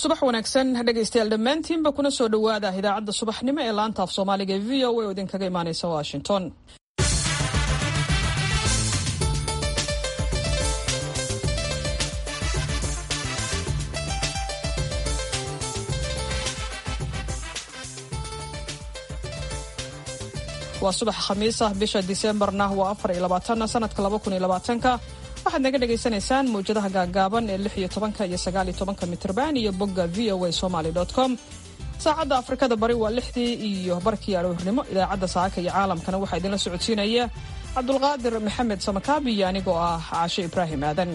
subax wanaagsan dhegaystayaal dhammaantiinba kuna soo dhowaada idaacadda subaxnimo ee laanta af soomaaliga ee v o a oo idinkaga imaaneysa washington waa subax khamiis ah bisha diseembarna waa afar iyo labaatan sanadka laba kun iyo labaatanka waxaad naga dhagaysanaysaan mawjadaha gaagaaban ee lix iyo tobanka iyo sagaal iyo tobanka mitrban iyo bogga v o a somaly com saacadda afrikada bari waa lixdii iyo barkii aroornimo idaacadda saaka iyo caalamkana waxaa idinla socodsiinaya cabdulqaadir maxamed samakaabi iyo anigoo ah caashe ibraahim aadan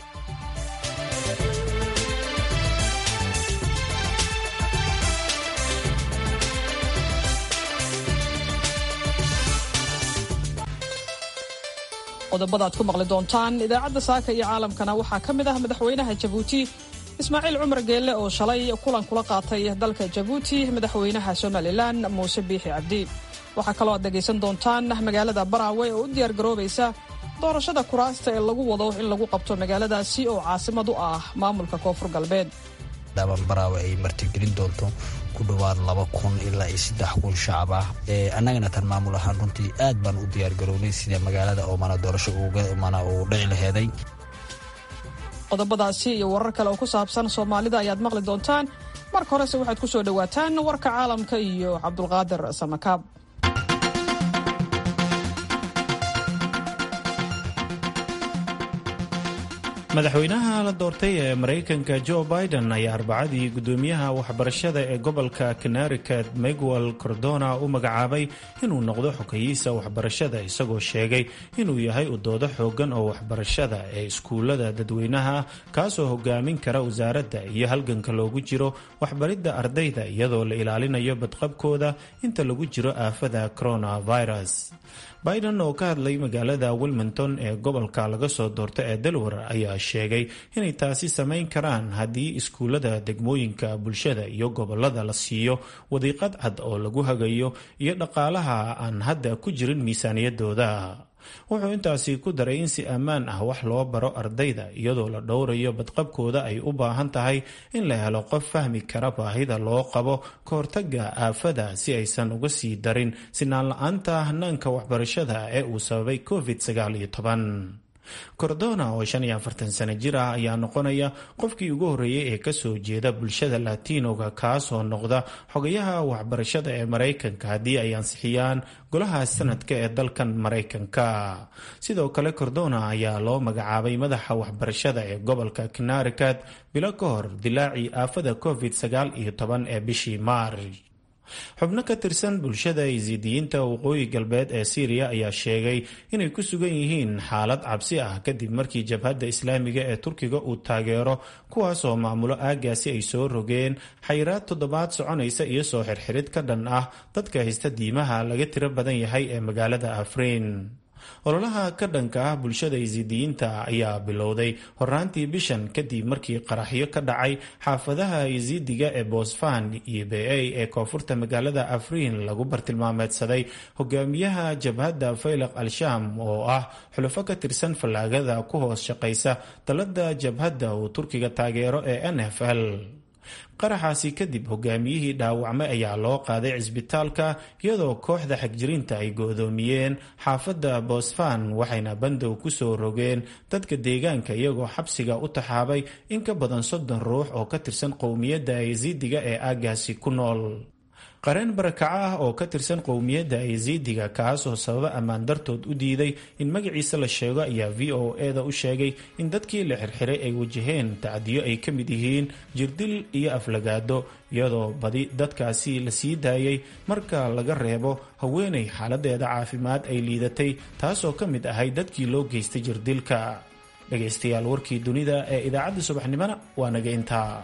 qodobada ad ku maqli doontaan idaacadda saaka iyo caalamkana waxaa ka mid ah madaxweynaha jabuuti ismaaciil cumar geelle oo shalay kulan kula qaatay dalka jabuuti madaxweynaha somalilan muuse biixi cabdi waxaa kaloo aad dhegaysan doontaan magaalada baraawe oo u diyaargaroobaysa doorashada kuraasta ee lagu wado in lagu qabto magaaladaasi oo caasimad u ah maamulka koonfur galbeed dhaaban baraawe ay martigelin doonto ku dhowaad laba kun ilaa iyo saddex kun shacab ah annagana tan maamul ahaan runtii aad baan u diyaargarownay sida magaalada oo mana doorasho mana uu dhici laheeday qodobadaasi iyo warar kale oo ku saabsan soomaalida ayaad maqli doontaan marka horese waxaad ku soo dhowaataan warka caalamka iyo cabdulqaadir samakaab madaxweynaha la doortay ee maraykanka jo biden ayaa arbacadii guddoomiyaha waxbarashada ee gobolka connericut miguel cordona u magacaabay inuu noqdo xogeyiisa waxbarashada isagoo sheegay inuu yahay udoodo xoogan oo waxbarashada ee iskuulada dadweynaha kaasoo hogaamin kara wasaaradda iyo halganka loogu jiro waxbaridda ardayda iyadoo la ilaalinayo badqabkooda inta lagu jiro aafada coronavirus biden oo ka hadlay magaalada wilmington ee gobolka laga soo doorta ee delaware ayaa sheegay inay taasi samayn karaan haddii iskuullada degmooyinka bulshada iyo gobolada la siiyo wadiiqad cad oo lagu hagayo iyo dhaqaalaha aan hadda ku jirin miisaaniyadooda wuxuu intaasi ku daray in si ammaan ah wax loo baro ardayda iyadoo la dhowrayo badqabkooda ay u baahan tahay in la helo qof fahmi kara baahida loo qabo ka hortaga aafada si aysan uga sii darin sinaan la-aanta hanaanka waxbarashada ee uu sababay covid cordona oo shan iyo afartan sano jir ah ayaa noqonaya qofkii ugu horreeyay ee kasoo jeeda bulshada latinoga kaasoo noqda xogayaha waxbarashada ee maraykanka haddii ay ansixiyaan golaha sanadka ee dalkan maraykanka sidoo kale cordona ayaa loo magacaabay madaxa waxbarashada ee gobolka connericut bilo ka hor dilaacii aafada covid sagaal iyo toban ee bishii maarch xubno ka tirsan bulshada isiidiyiinta waqooyi galbeed ee syriya ayaa sheegay inay ku sugan yihiin xaalad cabsi ah kadib markii jabhadda islaamiga ee turkiga uu taageero kuwaasoo maamulo aagaasi ay soo rogeen xayiraad toddobaad soconaysa iyo soo xirxirid ka dhan ah dadka haysta diimaha laga tiro badan yahay ee magaalada afriin ololaha ka dhanka ah bulshada isiidiyiinta ayaa bilowday horaantii bishan kadib markii qaraxyo ka dhacay xaafadaha isiidiga ee boosfan iyo ba ee koonfurta magaalada afriin lagu bartilmaameedsaday hogaamiyaha jabhadda faylaq al-sham oo ah xulufo ka tirsan fallaagada ku hoos shaqaysa dalada jabhadda uu turkiga taageero ee n f l qaraxaasi kadib hogaamiyihii dhaawacmay ayaa loo qaaday cisbitaalka iyadoo kooxda xagjirinta ay go-doomiyeen xaafadda boosfan waxayna bandow kusoo rogeen dadka deegaanka iyagoo xabsiga u taxaabay in ka badan soddon ruux oo ka tirsan qowmiyadda ayziidiga ee aagaasi ku nool qareen barakaco ah oo ka tirsan qowmiyadda ayziidiga kaasoo sababa ammaan dartood u diiday in magaciisa la sheego ayaa v o e-da u sheegay in dadkii la xirxiray ay wajaheen tacdiyo ay ka mid yihiin jirdil iyo aflagaado iyadoo badi dadkaasi la sii daayay marka laga reebo haweenay xaaladeeda caafimaad ay liidatay taasoo ka mid ahay dadkii loo geystay jirdilka dhegaystayaal warkii dunida ee idaacadda subaxnimona waa naga intaa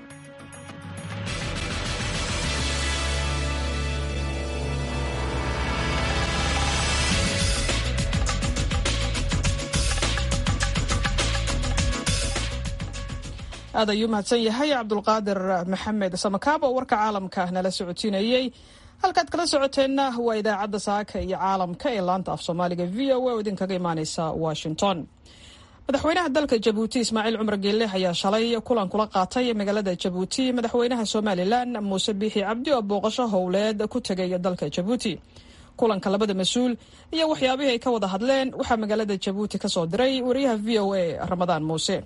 aad ayuu mahadsan yahay cabdulqaadir maxamed samakaab oo warka caalamka nala socodsiinayey halkaad kala socoteenna waa idaacadda saaka iyo caalamka ee laanta af soomaaliga v o a oo idinkaga imaaneysa washington madaxweynaha dalka jabuuti ismaaciil cumar geelle ayaa shalay kulan kula qaatay magaalada jabuuti madaxweynaha somalilan muuse biixi cabdi oo booqasho howleed ku tegay dalka jabuuti kulanka labada mas-uul iyo waxyaabihii ay ka wada hadleen waxaa magaalada jabuuti ka soo diray wariyaha v o a ramadaan muuse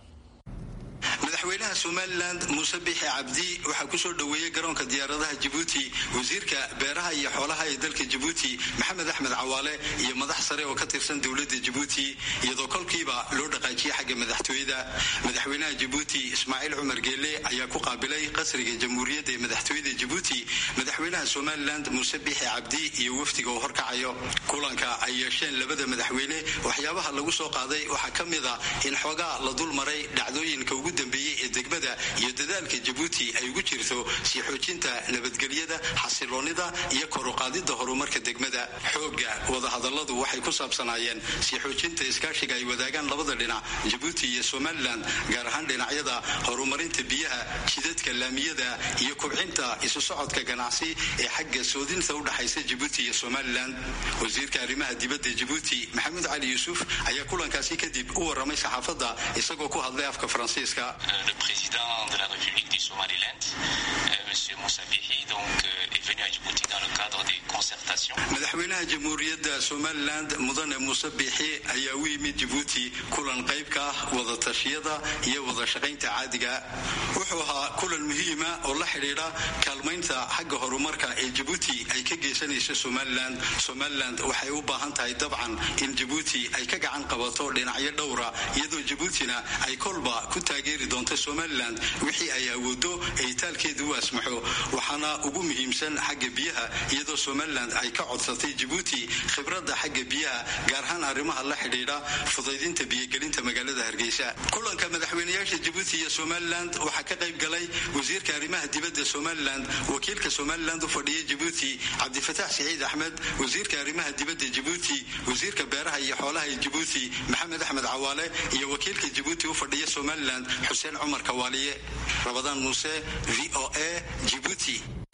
madaxweynaha somalilan muuse biixi cabdi waxaa kusoo dhoweeyey garoonka diyaaradaha jabuuti wasiirka beeraha iyo xoolaha ee dalka jabuuti maxamed axmed cawaale iyo madax sare oo ka tirsan dowladda jabuuti iyadoo kolkiiba loo dhaqaajiyey xagga madaxtooyada madaxweynaha jabuuti ismaaciil cumar geelle ayaa ku qaabilay qasriga jamhuuriyadda ee madaxtooyada jabuuti madaxweynaha somalilan muuse biixi cabdi iyo wafdiga uu horkacayo kulanka ay yeesheen labada madaxweyne waxyaabaha lagu soo qaaday waxaa ka mid a in xoogaa la dul maray dhacdooyinka ugu dambeeyey ee degmada iyo dadaalka jabuuti ay ugu jirto sii xoojinta nabadgelyada xasiloonida iyo koruqaadida horumarka degmada xooga wadahadaladu waxay ku saabsanaayeen sii xoojinta iskaashiga ay wadaagaan labada dhinac jabuuti iyo somalilan gaar ahaan dhinacyada horumarinta biyaha jidadka laamiyada iyo kubcinta isu socodka ganacsi ee xagga soodinta udhaxaysa jabuuti iyo somalilan wasiirka arrimaha dibadda jabuuti maxamuud cali yuusuf ayaa kulankaasi kadib u waramay saxaafadda isagoo ku hadlay afka faransiiska le président de la République du Somaliland, euh, M. Moussa Bihi, donc, euh, est venu à Djibouti dans le cadre des concertations. madaxweynaha jamhuuriyadda somalilan mudane muuse biixi ayaa u yimid jabuuti kulan qayb ka ah wadatashyada iyo wadashaqaynta caadiga wuxuu ahaa kulan muhiima oo la xidhiidha kaalmaynta xagga horumarka ee jabuuti ay ka geysanayso somalilan somalilan waxay u baahan tahay dabcan in jabuuti ay ka gacan qabato dhinacyo dhowra iyadoo jabuutina ay kolba ku taageeri doonto somalilan wixii ay awoodo ee itaalkeedu u asmaxo waxaana ugu muhiimsan xagga biyaha iyadoo somalilan ay ka codsatay jabuuti khibradda xagga biyaha gaar ahaan arrimaha la xidhiidha fudaydinta biyogelinta magaalada hargeysa kulanka madaxweynayaasha jabuuti iyo somalilan waxaa ka qayb galay wasiirka arrimaha dibadda somalilan wakiilka somalilan u fadhiya jabuuti cabdifataax siciid axmed wasiirka arrimaha dibadda jabuuti wasiirka beeraha iyo xoolaha ee jabuuti maxamed axmed cawaale iyo wakiilka jabuuti u fadhiya somalilan xuseen cumar kawaaliye rabadaan muuse v o a jibuuti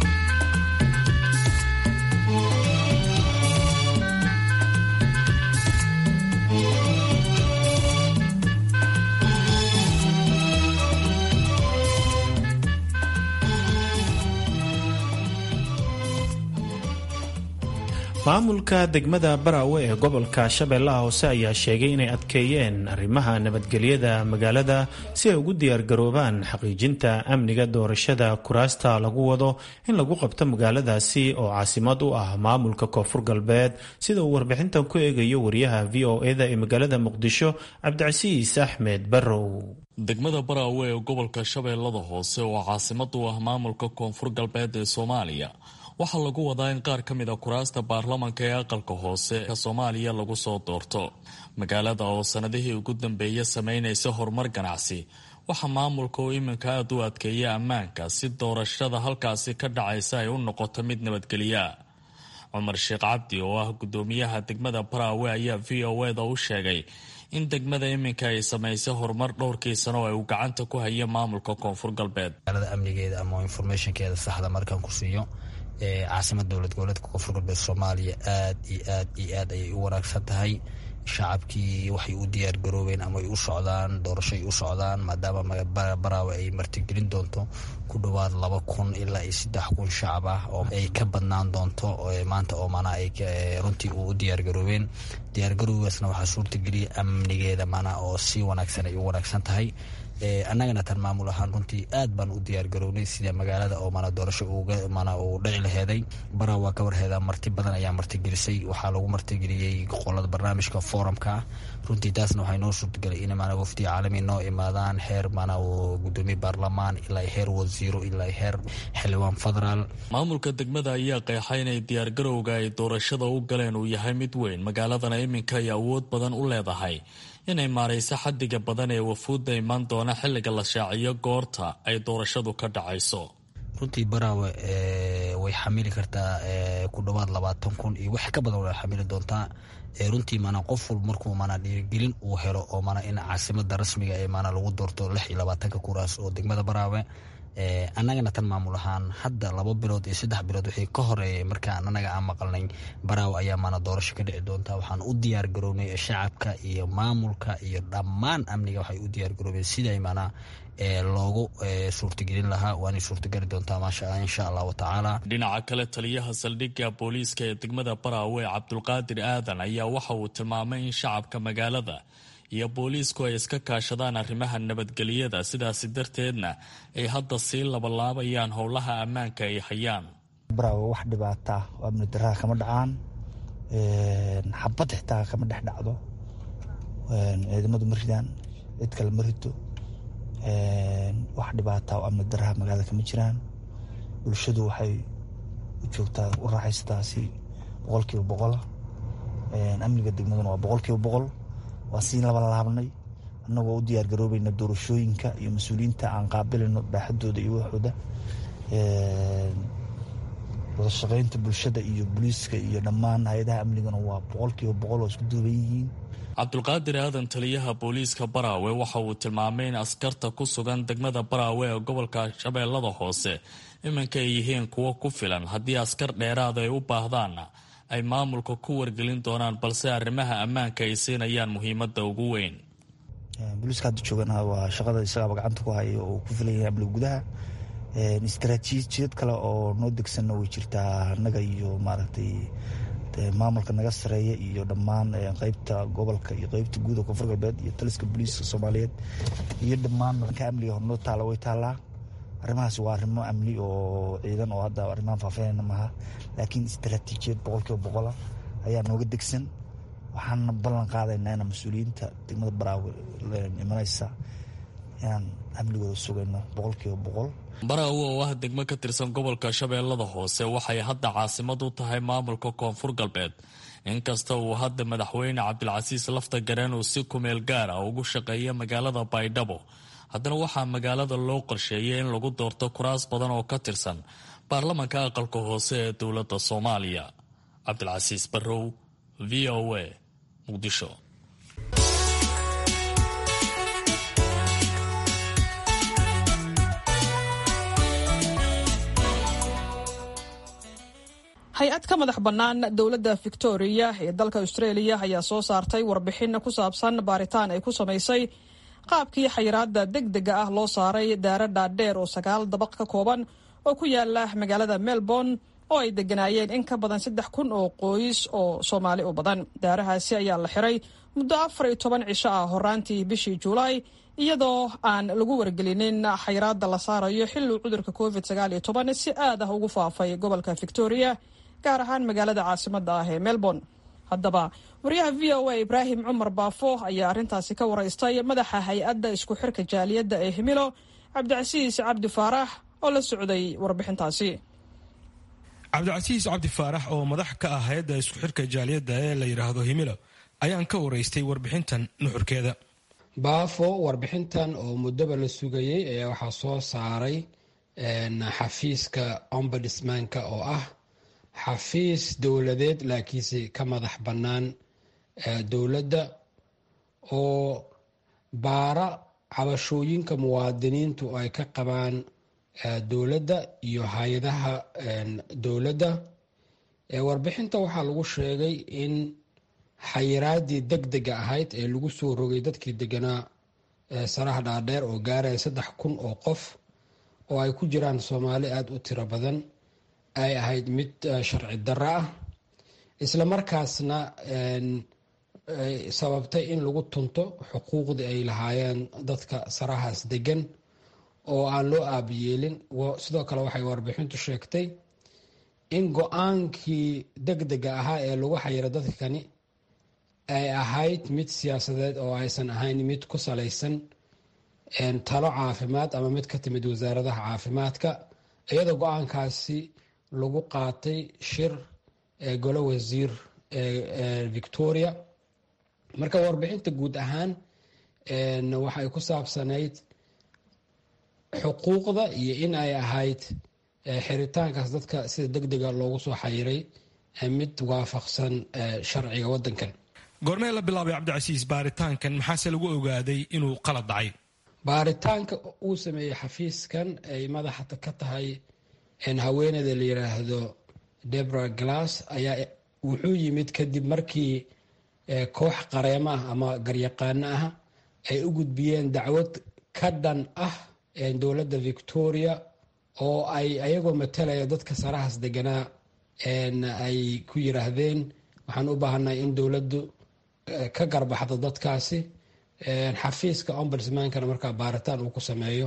maamulka degmada baraawe ee gobolka shabeellaha hoose ayaa sheegay inay adkeeyeen arrimaha nabadgelyada magaalada si ay ugu diyaargaroobaan xaqiijinta amniga doorashada kuraasta lagu wado in lagu qabto magaaladaasi oo caasimad u ah maamulka koonfur galbeed sida uu warbixintan ku eegayo wariyaha v o eda ee magaalada muqdisho cabdicasiis axmed barrow degmada baraawe ee gobolka shabeellada hoose oo caasimad u ah maamulka koonfur galbeed ee soomaaliya waxaa lagu wadaa in qaar ka mid a kuraasta baarlamanka ee aqalka hoose ee soomaaliya lagu soo doorto magaalada oo sanadihii ugu dambeeya sameynaysa horumar ganacsi waxaa maamulka oo iminka aada u adkeeya ammaanka si doorashada halkaasi ka dhacaysa ay u noqoto mid nabadgelya cumar sheekh cabdi oo ah gudoomiyaha degmada baraawe ayaa v o eda u sheegay in degmada iminka ay samaysay horumar dhowrkii sano oo ay uu gacanta ku haya maamulka koonfur galbeed amnigeeda ama informationkeeda saxda markaan ku siiyo caasimad dowlad goboleedka koonfur galbeed soomaaliya aad iyo aad iyo aad ayay u wanaagsan tahay shacabkii waxay u diyaar garoobeen ama ay u socdaan doorashoay u socdaan maadaama baraawe ay martigelin doonto ku dhowaad laba kun ilaa iyo saddex kun shacab ah oo ay ka badnaan doonto maanta oo mana ay runtii u diyaar garoobeen diyaargarowgaasna waxaa suurtageliyay amnigeeda mana oo si wanaagsan ay u wanaagsan tahay annagana tan maamul ahaan runtii aad baan u diyaar garownay sida magaalada oo mana doorasho mana uu dhici laheeday bara waa ka warheedaa marti badan ayaa martigelisay waxaa lagu martigeliyey qolada barnaamijka forumka ah runtii taasna waxay noo suurtagelay in mana wafdi caalami noo imaadaan heer mana gudoomiye baarlamaan ilaa heer wasiiro ilaa heer xildhibaan federaal maamulka degmada ayaa qeexay inay diyaargarowga ay doorashada u galeen uu yahay mid weyn magaaladana iminka ay awood badan u leedahay inay maarayso xadiga badan ee wafuudda imaan doona xilliga la shaaciyo goorta ay doorashadu ka dhacayso runtii baraawe way xamili kartaa ku dhowaad labaatan kun iyo wax ka badan way xamili doontaa runtii mana qof walba markuu mana dhiirigelin uu helo oo mana in caasimada rasmiga ee mana lagu doorto lix iyo labaatanka kuraas oo degmada baraawe annagana tan maamul ahaan hadda laba bilood iyo saddex bilood wixii ka horeeyay markaan annaga aan maqalnay baraawo ayaa maana doorasho ka dhici doontaa waxaan u diyaar garownay shacabka iyo maamulka iyo dhammaan amniga waxay u diyaar garoobeen siday maanaa loogu suurtagelin lahaa waanay suurtageli doontaa maasha insha allahu tacaala dhinaca kale taliyaha saldhigga booliiska ee degmada baraawe cabdulqaadir aadan ayaa waxa uu tilmaamay in shacabka magaalada iyo booliisku ay iska kaashadaan arrimaha nabadgelyada sidaasi darteedna ay hadda sii labalaabayaan howlaha ammaanka ay hayaan baraawe wax dhibaata oo amni daraa kama dhacaan xabad xitaa kama dhex dhacdo ciidamadu ma ridaan cid kale ma rito wax dhibaata oo amni daraha magaalada kama jiraan bulshadu waxay u joogtaa u raaxaysataa si boqol kiiba boqola amniga degmaduna waa boqol kiiba boqol waa sii labalaabnay annagoo u diyaar garoobayna doorashooyinka iyo mas-uuliyiinta aan qaabilayno baaxadooda iyo waxooda wada shaqeynta bulshada iyo booliiska iyo dhammaan hay-adaha amnigana waa boqol kiiba boqol oo isku duuban yihiin cabdulqaadir aadan taliyaha booliiska baraawe waxa uu tilmaamay in askarta ku sugan degmada baraawe ee gobolka shabeellada hoose iminka ay yihiin kuwo ku filan haddii askar dheeraada ay u baahdaanna ay maamulka ku wargelin doonaan balse arrimaha ammaanka ay siinayaan muhiimadda ugu weyn booliiska hadda joogana waa shaqada isagaaba gacanta ku haya oo ku filan yahay amniga gudaha istaraatiijiyad kale oo noo degsanna way jirtaa annaga iyo maaragtay maamulka naga sareeya iyo dhammaan qeybta gobolka iyo qeybta guud oo koonfur galbeed iyo taliska booliiska soomaaliyeed iyo dhammaan dhanka amniga hornoo taala way taallaa arrimahaas waa arrimo amni oo ciidan oo hadda arrimahan faahfaahinayna maaha laakiin istaraatiijiyad boqol kiiba boqola ayaa nooga degsan waxaana ballan qaadaynaa inaan mas-uuliyiinta degmada baraawe imanaysa inaan amnigooda sugayno boqol kiiba boqol baraawe oo ah degmo ka tirsan gobolka shabeellada hoose waxay hadda caasimad u tahay maamulka koonfur galbeed inkasta uu hadda madaxweyne cabdilcasiis lafta gareen uu si kumeel gaar ah ugu shaqeeya magaalada baydhabo haddana waxaa magaalada loo qorsheeyay in lagu doorto kuraas badan oo ka tirsan baarlamanka aqalka hoose ee dowladda soomaaliya cabdilcasiis barrow v o a muqdisho hay-ad ka madax bannaan dowladda victoria ee dalka australia ayaa soo saartay warbixin ku saabsan baaritaan ay ku samaysay qaabkii xayiraada deg dega ah loo saaray daara dhaadheer oo sagaal dabaq ka kooban oo ku yaala magaalada melbourne oo ay deganaayeen in ka badan saddex kun oo qoys oo soomaali u badan daarahaasi ayaa la xiray muddo afar iyo toban cisho ah horaantii bishii juulaay iyadoo aan lagu wargelinin xayiraada la saarayo xiluu cudurka covid sagaal iyo toban si aad ah ugu faafay gobolka victoria gaar ahaan magaalada caasimada ah ee melbourne haddaba wariyaha v o a ibraahim cumar baafo ayaa arrintaasi ka waraystay madaxa hay-adda isku xirka jaaliyadda ee himilo cabdicasiis cabdi faarax oo la socday warbixintaasi cabdicasiis cabdi faarax oo madax ka ah hay-adda isku xirka jaaliyadda ee la yidhaahdo himilo ayaan ka waraystay warbixintan nuxurkeeda baafo warbixintan oo muddoba la sugayey ayaa waxaa soo saaray xafiiska ombudsmanka oo ah xafiis dowladeed laakiinse ka madax bannaan dowladda oo baara cabashooyinka muwaadiniintu ay ka qabaan dowladda iyo hay-adaha dowladda warbixinta waxaa lagu sheegay in xayiraadii deg dega ahayd ee lagu soo rogay dadkii deganaa saraha dhaadheer oo gaaraya saddex kun oo qof oo ay ku jiraan soomaali aada u tiro badan ay ahayd mid sharci darro ah isla markaasna sababtay in lagu tunto xuquuqdii ay lahaayeen dadka sarahaas degan oo aan loo aabiyeelin sidoo kale waxay warbixintu sheegtay in go-aankii deg dega ahaa ee lagu xayira dadkani ay ahayd mid siyaasadeed oo aysan ahayn mid ku salaysan talo caafimaad ama mid ka timid wasaaradaha caafimaadka iyadoo go-aankaasi lagu qaatay shir ee golo wasiir ee victoria marka warbixinta guud ahaan waxay ku saabsanayd xuquuqda iyo in ay ahayd xiritaankaas dadka sida deg dega loogu soo xayiray mid waafaqsan sharciga wadankan goormee la bilaabay cabdicasiis baaritaankan maxaase lagu ogaaday inuu qalad dhacay baaritaanka uu sameeyey xafiiskan ay madaxa ka tahay haweeneyda la yiraahdo debra glass ayaa wuxuu yimid kadib markii koox qareemo ah ama garyaqaano ah ay u gudbiyeen dacwad ka dhan ah dowladda victoria oo ay ayagoo matalaya dadka sarahaas deganaa ay ku yiraahdeen waxaan u baahanay in dowladdu ka garbaxdo dadkaasi xafiiska ombudsmankana markaa baaritaan uu ku sameeyo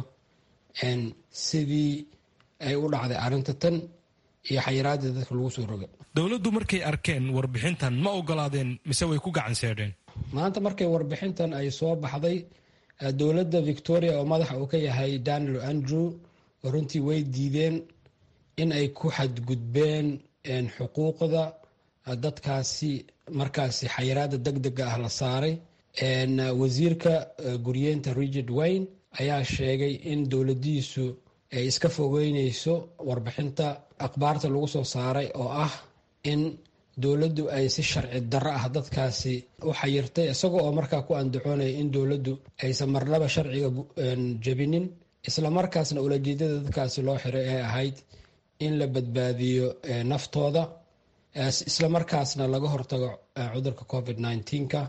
sidii ay u dhacday arrinta tan iyo xayiraadii dadka lagu soo roga dowladdu markay arkeen warbixintan ma ogolaadeen mise way ku gacan seedheen maanta markay warbixintan ay soo baxday dowladda victoria oo madaxa uu ka yahay daniel andrew runtii way diideen in ay ku xadgudbeen xuquuqda dadkaasi markaasi xayiraada deg dega ah la saaray wasiirka guryeenta rigid wayne ayaa sheegay in dowladiisu ay iska fogeyneyso warbixinta akhbaarta lagu soo saaray oo ah in dowladdu ay si sharci darro ah dadkaasi u xayirtay isaga oo markaa ku andacoonaya in dowladdu aysan marnaba sharciga jebinin islamarkaasna ulajeedada dadkaasi loo xiray ee ahayd in la badbaadiyo naftooda islamarkaasna laga hortago cudurka covid nneteen-ka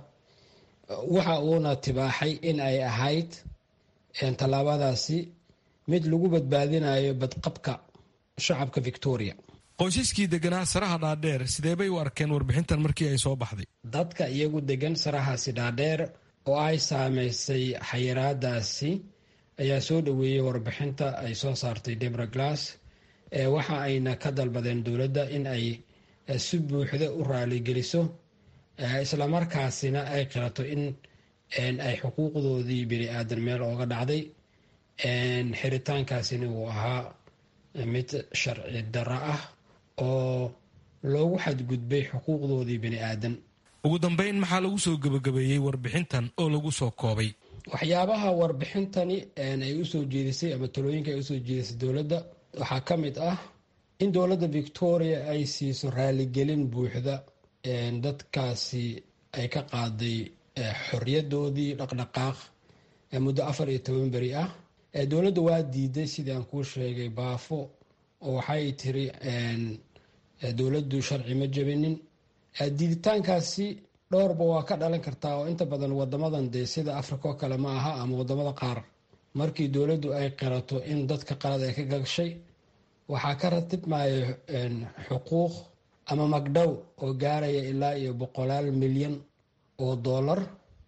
waxa uuna tibaaxay in ay ahayd tallaabadaasi mid lagu badbaadinayo badqabka shacabka victoria qoysaskii deganaa saraha dhaadheer sidee bay u arkeen warbixintan markii ay soo baxday dadka iyagu degan sarahaasi dhaadheer oo ay saameysay xayiraadaasi ayaa soo dhoweeyey warbixinta ay soo saartay debra glass waxa ayna ka dalbadeen dowladda in ay si buuxda u raaligeliso islamarkaasina ay qirato in ay xuquuqdoodii bini aadan meel ooga dhacday xiritaankaasina uu ahaa mid sharci darro ah oo loogu xadgudbay xuquuqdoodii bini aadan ugu dambeyn maxaa lagu soo gebagabeeyey warbixintan oo lagu soo koobay waxyaabaha warbixintani ay usoo jeedisay ama talooyinka ay usoo jeedisay dowladda waxaa ka mid ah in dowladda victoria ay siiso raaligelin buuxda dadkaasi ay ka qaaday xorriyadoodii dhaqdhaqaaq muddo afar iyo toban beri ah dowladda waa diiday sidii aan kuu sheegay baafo oo waxay tiri dowladdu sharci ma jebinin diiditaankaasi dhowrba waa ka dhalan kartaa oo inta badan wadamadan dee sida africa oo kale ma aha ama wadamada qaar markii dowladdu ay qirato in dadka qalad ay ka gagshay waxaa ka ratibmaya xuquuq ama magdhow oo gaaraya ilaa iyo boqolaal milyan oo dollar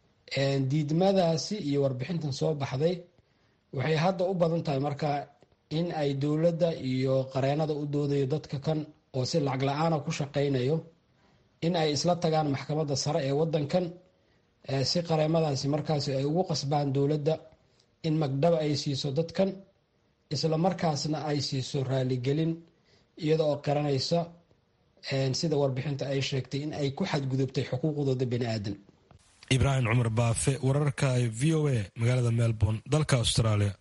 diidmadaasi iyo warbixintan soo baxday waxay hadda u badan tahay markaa in ay dowladda iyo qareenada u doodayo dadka kan oo si lacag la-aana ku shaqaynayo in ay isla tagaan maxkamadda sare ee wadankan si qareemadaasi markaasi ay ugu qasbaan dowladda in magdhab ay siiso dadkan isla markaasna ay siiso raaligelin iyada oo qiranaysa sida warbixinta ay sheegtay in ay ku xadgudubtay xuquuqdooda bani aadan ibraahim cumar baafe wararka v o a magaalada melbourne dalka australia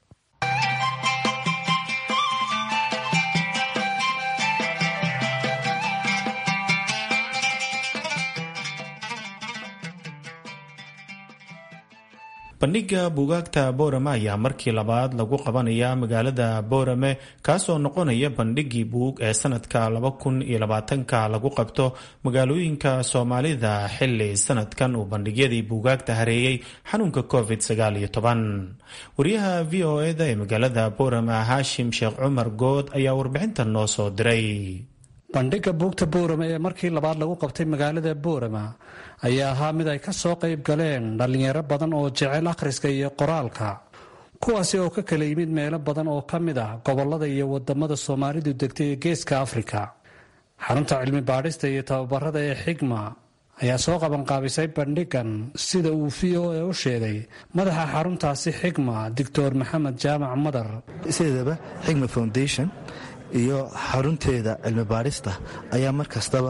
bandhiga buugaagta boorame ayaa markii labaad lagu qabanaya magaalada boorame kaasoo noqonaya bandhigii buug ee sanadka laba kun iyo labaatanka lagu qabto magaalooyinka soomaalida xili sanadkan uu bandhigyadii buugaagta hareeyey xanuunka covid sagaal iyo toban wariyaha v o eda ee magaalada boorame haashim sheekh cumar good ayaa warbixintan noo soo diray bandhigga buugta boorame ee markii labaad lagu qabtay magaalada boorama ayaa ahaa mid ay ka soo qayb galeen dhallinyaro badan oo jecel akhriska iyo qoraalka kuwaasi oo ka kala yimid meelo badan oo ka mid ah gobollada iyo wadamada soomaalidu degtay ee geeska afrika xarunta cilmi baadhista iyo tababarada ee xigma ayaa soo qabanqaabisay bandhigan sida uu v o e u sheegay madaxa xaruntaasi xigma doctor maxamed jaamac madar sideedaba xigma foundation iyo xarunteeda cilmi baadhista ayaa mar kastaba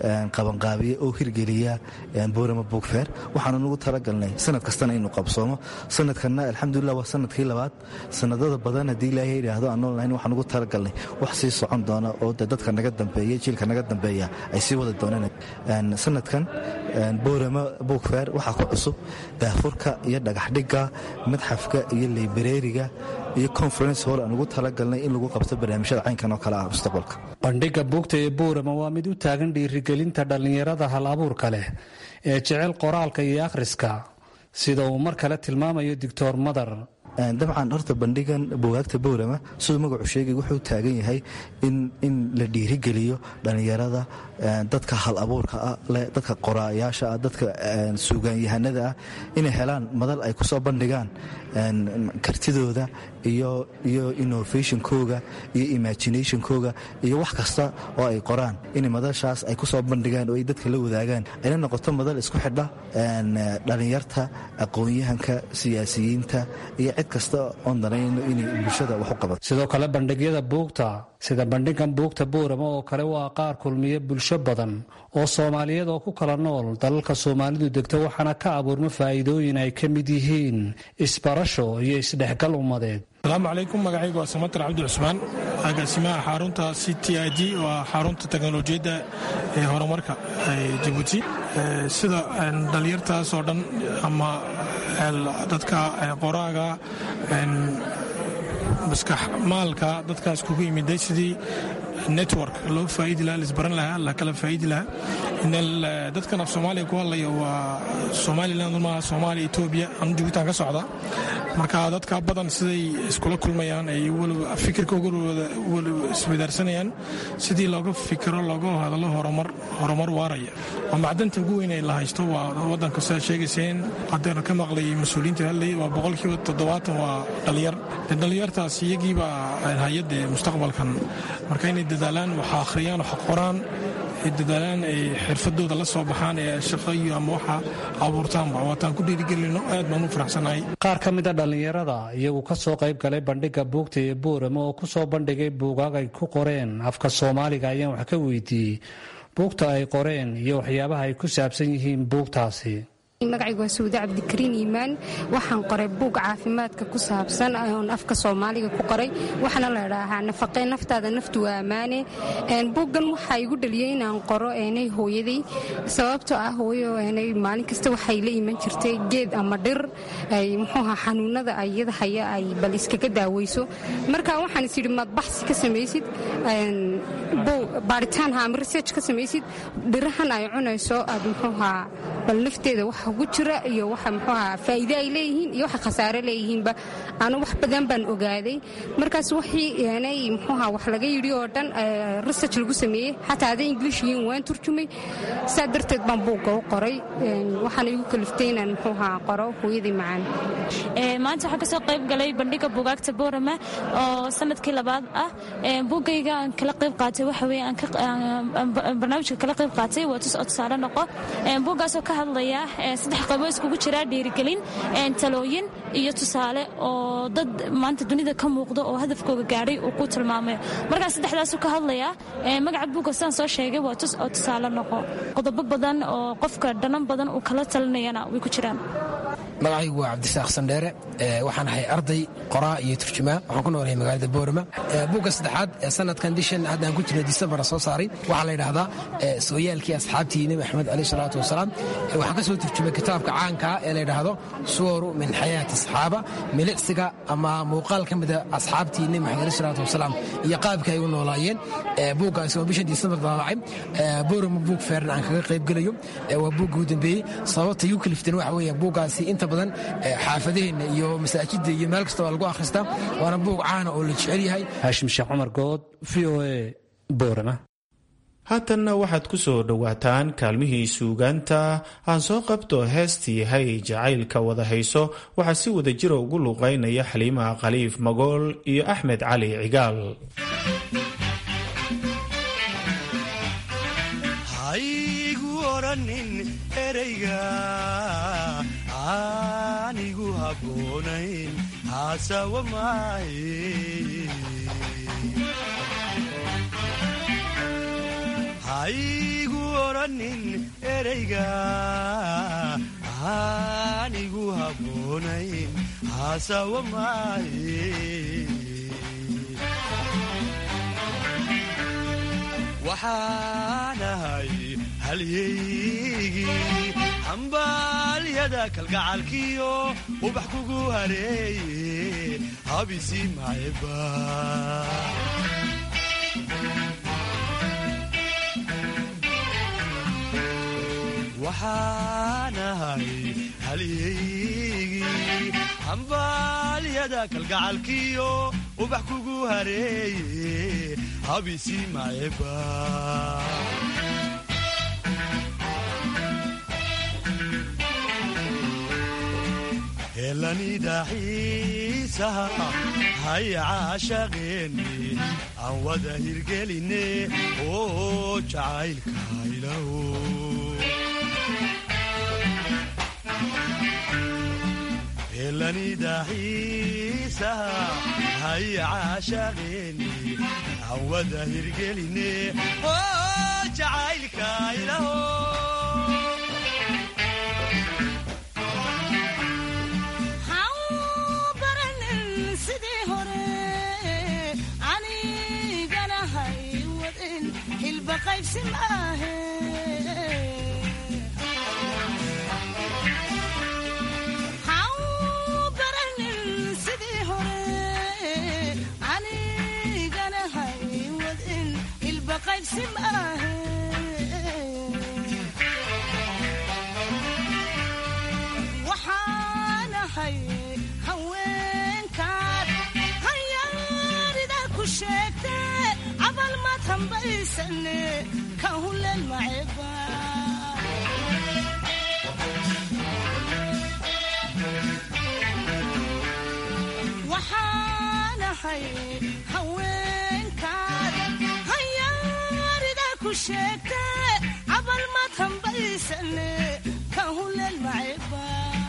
qabanqaabiya oo hirgeliya boorama bookfair waxaanu nagu talagalnay sanad kastana inuu qabsoomo sanadkanna alxamdulilah waa sanadkii labaad sanadada badan haddii ilaahay yidhaahdo aan nool lahayn waxaan ugu talagalnay wax sii socon doona oo de dadka naga dambeeya jiilka naga dambeeya ay sii wada doonaan sanadkan boorama bookfair waxaa ku cusub daafurka iyo dhagaxdhigga madxafka iyo leybareeriga iyo conference hall aan ugu talagalnay in lagu qabto barnaamijyada caynkan oo kale ah mustaqbalka bandhigga buugta ee boorama waa mid u taagan dhiirigelinta dhallinyarada hal abuurka leh ee jecel qoraalka iyo akhriska sida uu mar kale tilmaamayo doctor madar dabcan horta bandhigan bugaagta boorama siduu magacu sheegay wuxuu taagan yahay in la dhiirigeliyo dhallinyarada dadka hal abuurka ah leh dadka qoraayaasha ah dadka suugaanyahanada ah inay helaan madal ay ku soo bandhigaan kartidooda iyo innovationkooga iyo imaginationkooga iyo wax kasta oo ay qoraan in madashaas ay ku soo bandhigaan oo ay dadka la wadaagaan ayna noqoto madal isku xidha dhallinyarta aqoon-yahanka siyaasiyiinta iyo cid kasta oon danayno inay bulshada wax u qabato sidoo kale bandhigyada buugta sida bandhigan buugta boorama oo kale waa qaar kulmiya bulsho badan oo soomaaliyeed oo ku kala nool dalalka soomaalidu degto waxaana ka abuurma faa'iidooyin ay ka mid yihiin isbarasho iyo isdhexgal ummadeed asalaamu calaykum magacaygu waa samatar cabdi cusmaan agaasimaha xarunta c t i d waa xarunta teknolojiyadda ee horumarka jabuuti sida dhalinyartaas oo dhan ama dadka qoraaga maskax maalka dadkaas kugu yimiday sidii network loo faaidi lahaa lisbaran lahaa la kala faaidi lahaa dadkan af soomaaliya ku hadlaya waa somaliland maaha soomaaliya etoobiya anu jugutaan ka socda marka dadka badan siday iskula kulmayaan ay fikirkooga iswadaarsanayaan sidii looga fikiro looga hadalo horumar waaraya waa macdanta ugu weyn ay la haysto waa wadanka sidaa sheegayseen haddeen ka maqlay mas-uuliyiinta hadlayay waa boqolkiiba toddobaatan waa dhalinyar dhalinyartaas iyagiiba hay-adda mustaqbalkan marka inay dadaalaan waxa akhriyaan waxa qoraan ay dadaalaan ay xirfadooda la soo baxaan ee shaqo iyo ama waxa abuurtaanba waataan ku dhiirigelino aad baan u faraxsanahay qaar ka mid a dhallinyarada iyagu ka soo qayb galay bandhigga buugta ee boorama oo ku soo bandhigay buugaag ay ku qoreen afka soomaaliga ayaan wax ka weydiiyey buugta ay qoreen iyo waxyaabaha ay ku saabsan yihiin buugtaasi magacaygu waa suude cabdikariin iimaan waxaan qoray buug caafimaadka ku saabsan oon afka soomaaliga ku qoray waxaana la idhaahaa nafaqee naftaada naftu waa ammaane buuggan waxaa igu dhaliyey inaan qoro eenay hooyaday sababtoo ah hooyo eenay maalin kasta waxay la iman jirtay geed ama dhir ay muxuuha xanuunada ayada haya ay bal iskaga daaweyso marka waxaan is yidhi maad baxsi ka samaysid baaritaanha ama research ka samaysid dhirahan ay cunayso aad muxuuha bal nafteeda waxa ugu jira iyo waxa muxuuha faa'iide ay leeyihiin iyo waxa khasaare leeyihiinba anu wax badan baan ogaaday markaas wixii eenay muxuuha wax laga yidhi oo dhan research lagu sameeyey xataa hadday english yihiin waan turjumay saa darteed baan buugga u qoray waxaana igu kaliftay inaan muxuuha qoro hooyadii macaan maanta waxaan kasoo qayb galay bandhiga buugaagta boorama oo sanadkii labaad ah buuggayga aan kala qayb qaatay waxa weye barnaamijka kala qayb qaatay waa tus oo tusaale noqo buuggaasoo ka hadlaya saddex qaybo iskugu jira dhiirigelin talooyin iyo tusaale oo dad maanta dunida ka muuqda oo hadafkooga gaadhay uu ku tilmaamayo markaas saddexdaasu ka hadlaya magaca buugga sidaan soo sheegay waa tus oo tusaale noqo qodobo badan oo qofka dhanan badan uu kala talinayana way ku jiraan magacaygu waa cabdisaaq sandheere waxaan ahay arday qoraa iyo turjumaa waxaan ku noolahay magaalada boorama buugga saddexaad ee sanadkan bishan haddaan ku jirna disembara soo saaray waxaa la yidhaahdaa sooyaalkii asxaabtii nebi axmed aleyh salaatu wasalaam waxaan ka soo turjumay kitaabka caankaa ee la yidhaahdo suwaru min xayaati asxaaba milicsiga ama muuqaal ka mida asxaabtii nebi maxamed aleyh salaatu wasalaam iyo qaabka ay u noolaayeen buuggaasi oo bishan disembar daabacay boorama buug feeran aan kaga qayb gelayo waa buugga u dambeeyey sababta igu kaliftan waxa weeye buuggaasi inta badan xaafadaheenna iyo masaajidda iyo meel kasta waa lagu akhristaa waana buug caana oo la jecel yahay haashim sheekh cumar good v o a boorama haatanna waxaad ku soo dhowaataan kaalmihii suugaanta aan soo qabto heestii hay jacaylka wada hayso waxaa si wada jira ugu luuqaynaya xaliimaha khaliif magool iyo axmed cali cigaal anigu habboonayn haasawa maaye haigu oranin ereyga aanigu habboonayn haasawa maaye waxaanahay halyaygii hambaalyada kalgacalkiyo ubax kugu hareeye habisi maayba waxaanahay halyaygii hambaalyada kalgacalkiyo ubax kugu hareeye habisi maayba helanidaxiisaha haya caashaqeeni aan wada hirgeline oo jacaylka ilaho helanidaxiisaha haya caashaqeeni aan wada hirgeline oo jacaylka ilaho waxaanahay haweenkaad hayaarida ku sheegte cabal maad hambaysane ka hulen maceba waxaanahay haweenkaad hayaarida ku sheegte cabal maad hambaysane ka hulen maceba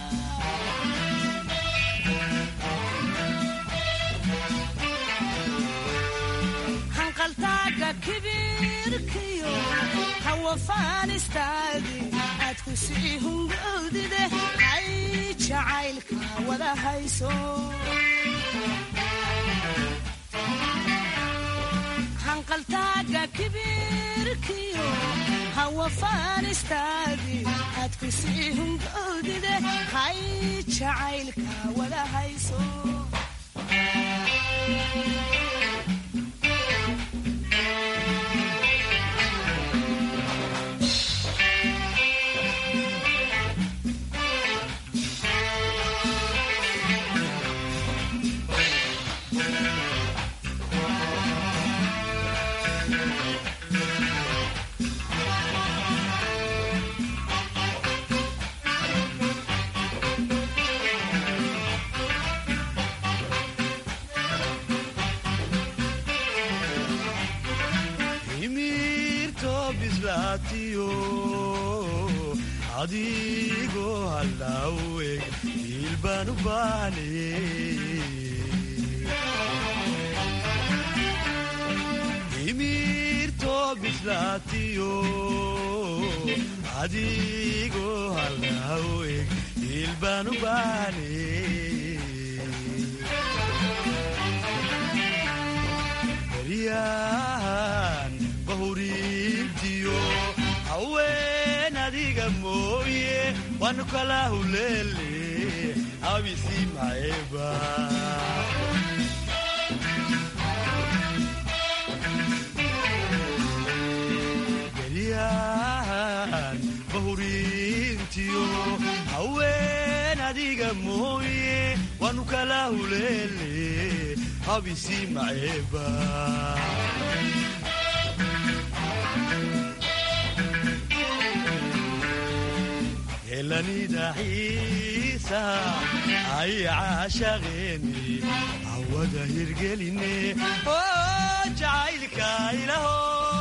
hanqaltaaga kibirkiyo hawafaanistaadi aad ku sii hungowdide ay jacaylka wada hayso hanqaltaaga kibirkiyo hawafaanistaadi aad ku sii hungowdide hay jacaylka wada hayso adigoo hallaweg hiilbaan u baahne imirtoo bislaatiyo adigoo hallaweg hiilbaan u baahne baryahan bahuriintiyo haween adiga mooye waanu kala huleele abisi maeba geryahan bahuriintiyo haween adiga mooye waanu kala huleele abisi maeba helanidaxiisa ay caashaqeeni awada hirgeline oo jacaylka ilaho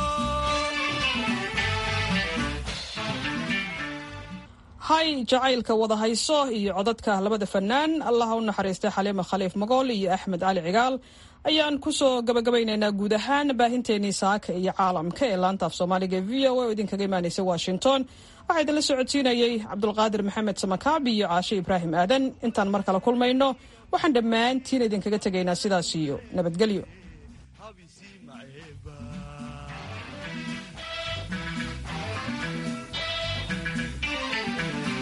hay jacaylka wada hayso iyo codadka labada fanaan allaha u naxariistay xaliima khaliif magool iyo axmed cali cigaal ayaan kusoo gabagabaynaynaa guud ahaan baahinteenii saaka iyo caalamka ee laanta af soomaaliga v o a oo idinkaga imaanaysa washington waxaa idinla socodsiinayey cabdulqaadir maxamed samakaabi iyo caashe ibraahim aadan intaan mar kale kulmayno waxaan dhammaantiin idinkaga tegaynaa sidaas iyo nabadgelyo